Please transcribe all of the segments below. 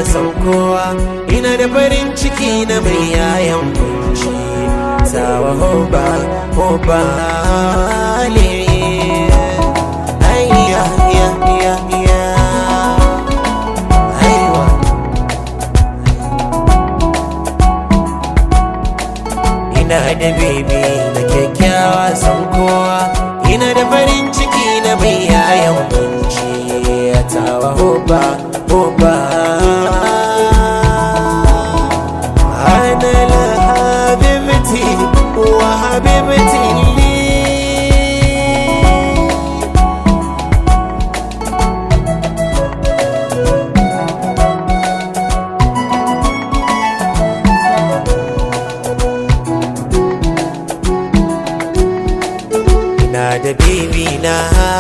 san kowa ina da farin ciki na mai yayan kunci sawa hoba hoba le ayya ya ya ya aiwa ina da bebe na kyakkyawa san kowa ina da farin ciki na mai yayan kunci tawa hoba hoba أنا لحبيبتي وحبيبتي لي ina da baby na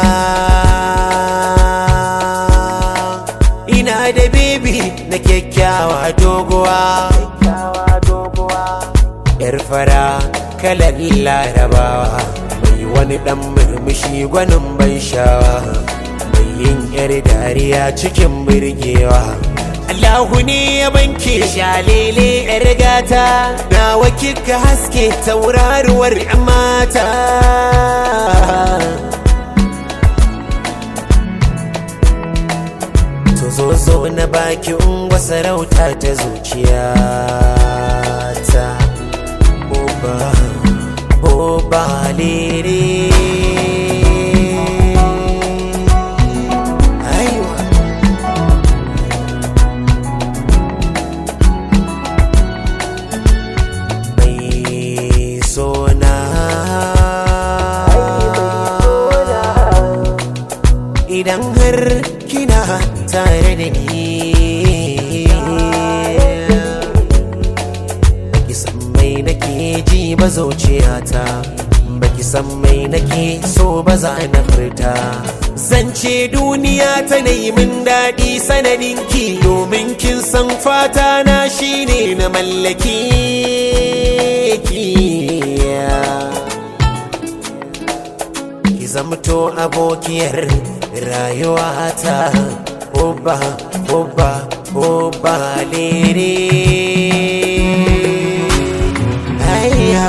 ina da baby na kyakkyawa doguwa yar fara kalar larabawa mai wani dan murmushi gwanin ban shawa mai yin yar dariya cikin birgewa Allahu ne ya banke shalele yar gata nawa kika haske tauraruwar 'yan mata to zo zo na baki ungwa sarauta ta zuciya ta oba oba lere aiwa mai sona idan har kina tare da ni baki san mai nake ji ba zuciyata baki san mai nake so ba za na furta zance duniya ta yi min daɗi sanadinki domin kin san fata na shine na mallaki ki ki zamto abokiyar rayuwata oba oba oba lere ayya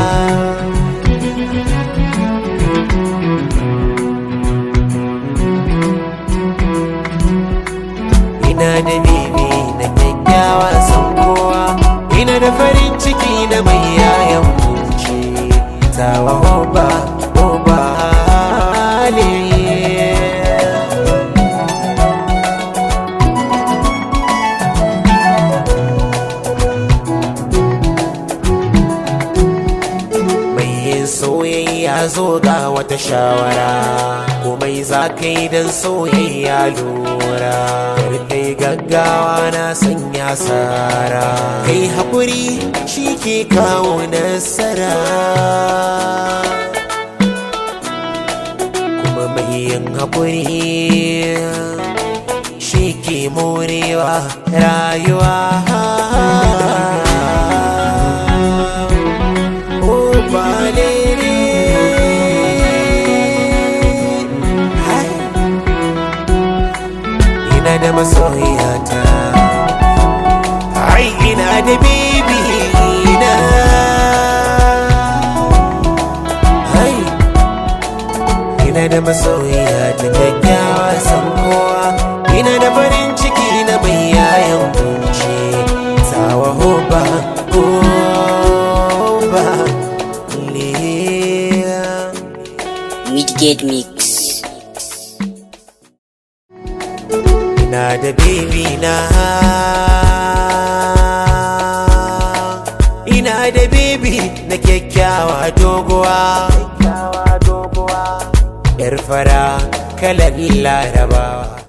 ina da bebe na kyakkyawa san kowa ina da farin ciki na mai yayan kunci tawa oba oba le mai yin soyayya zo ga wata shawara komai za ka yi don soyayya lura kar kai gaggawa na sanya sara kai haƙuri shi ke kawo nasara kuma mai yin haƙuri shi ke morewa rayuwa Oh, Valerie. Hai. Ina da masoyata Ai ina da bibi na Hai Ina da masoyata kyakkyawa san kowa Ina da farin ciki na mai yayan kunci Sawa hoba hoba Liya Midgate Mix. ina da baby na ina da baby na kyakkyawa doguwa yar fara kalar larabawa